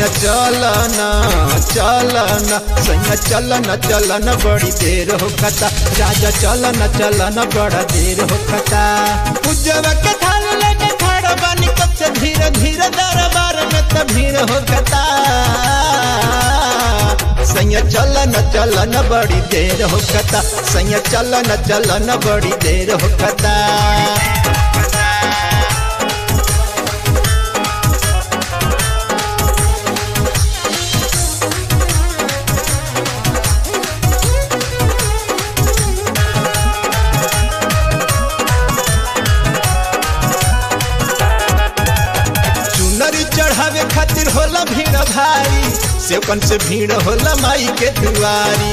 सैया चलन चलन सैया चलन चलन बड़ी देर हो कता राजा चलन चलन बड़ा देर हो कता उज्जव के थाल लेके खड़ा बानी कब से धीरे धीरे दरबार में त भीड़ हो कता सैया चलन चलन बड़ी देर हो कता सैया चलन चलन बड़ी देर हो कता चुनरी चढ़ावे खातिर होला भीड़ भारी सेवकन से भीड़ होला माई के दुआरी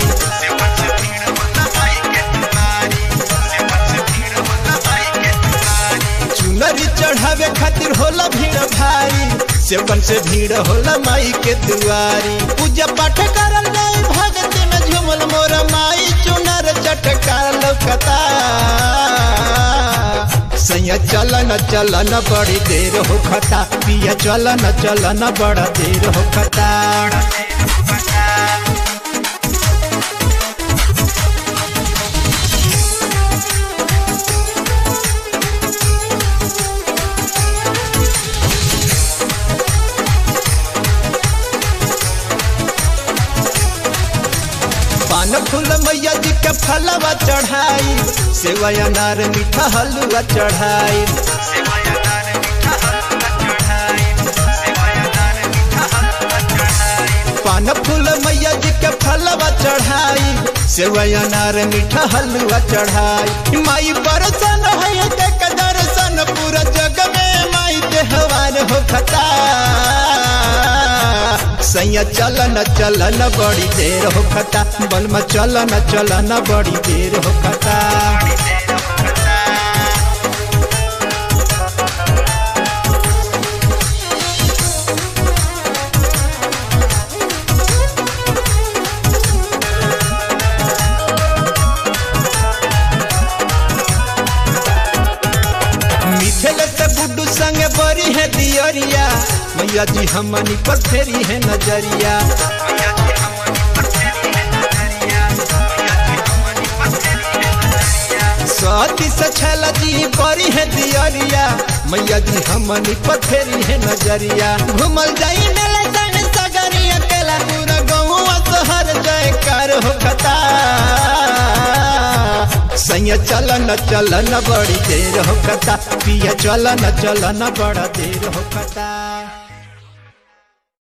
चुनरी चढ़ावे खातिर होला भीड़ भारी सेवकन से भीड़ होला माई के दुआरी पूजा पाठ करल जाई भगत में झूमल मोर माई चुनर चटका लौकता सैया चलन चलन बड़ी देर हो खता पिया चलन चलन बड़ा देर हो खता पान फूल मैया जी के फलवा चढ़ाई सेवा अनार मीठा हलवा चढ़ाई पान फूल मैया जी के फलवा चढ़ाई सेवा अनार मीठा हलवा चढ़ाई माई बरसन है देख दर्शन पूरा जग में माई देहवान हो खता सैया चलन चलन बड़ी देर हो खता बलमा चलन चलन बड़ी देर हो खता मिथिल से गुड्डू संग बड़ी है दियरिया मैया जी हमनी पर फेरी है नजरिया सती से छल जी बड़ी है दियरिया मैया जी हमनी पर फेरी है नजरिया घूमल जाई मेला संग सगरी अकेला पूरा गहुआ शहर जयकार हो खता सैया चलन चलन बड़ी देर हो कता पिया चलन चलन बड़ा देर हो कता